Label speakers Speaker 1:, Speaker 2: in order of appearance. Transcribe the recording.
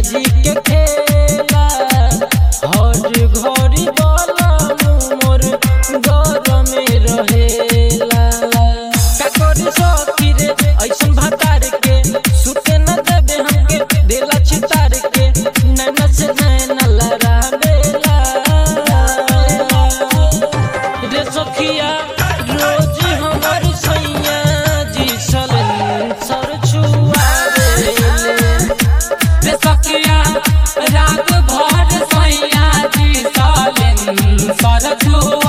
Speaker 1: जी के खेला हर घड़ी बलम मोर घर में रहेला का करी सखी रे ऐसन भातार के सुते न देबे हमके देला छितार के नैना से नैना लड़ावेला रे सखिया रोज हमर सैया जी सलन सर छुआवेले
Speaker 2: रे सखिया रात भर सैया जी सालेन सर छुआ